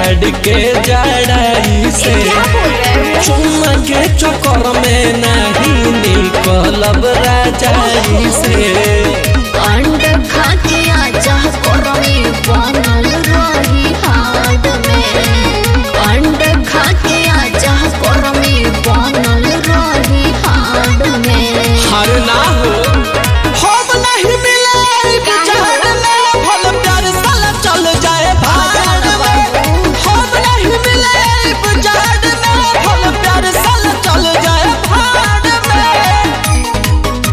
जाड़ के जड़ाई से क्या बोल रहे हो चुम्मा के चक्कर में नहीं निकलब राजाई से अंड खा के आजा कोरमी बनल रही हाड में अंड खा के आजा कोरमी बनल रही हाड में हर ना हो हम नहीं मिले जाड़ में भल प्यार साला चल जाए भाड़ में हम नहीं मिले जाड़ में भल प्यार साला चल जाए भाड़ में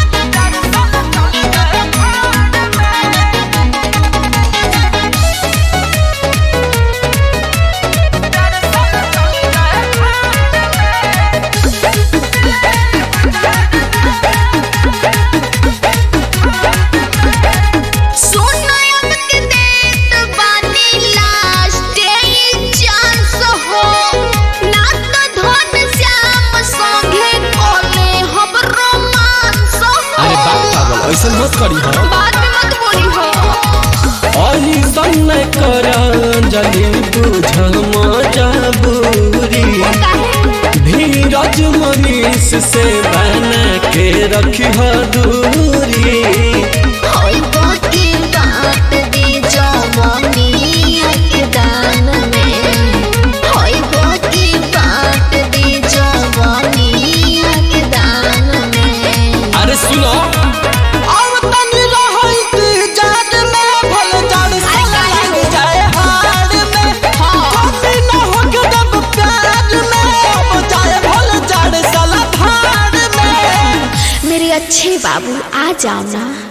सुनायब के देत बानी लास्ट चांस हो ना तो धन श्याम संगे कोले हम रोमांस हो अरे बाप पागल ऐसा मत करी हो बाद में मत बोली हो अही सन कर जली बुझ मजबूरी धीरज मनीष से बना के रखी दूरी होई बाकी बात दी जवानी के दान में होई बाकी बात दी जवानी के दान में अरे सुनो अब तनी रहई जाड़ में भल जाड़ साला लग जाए हाड़ में कभी न हो के दब प्यार में अब जाए भल जाड़ साला भाड़ में मेरे अच्छे बाबू आ जाओ ना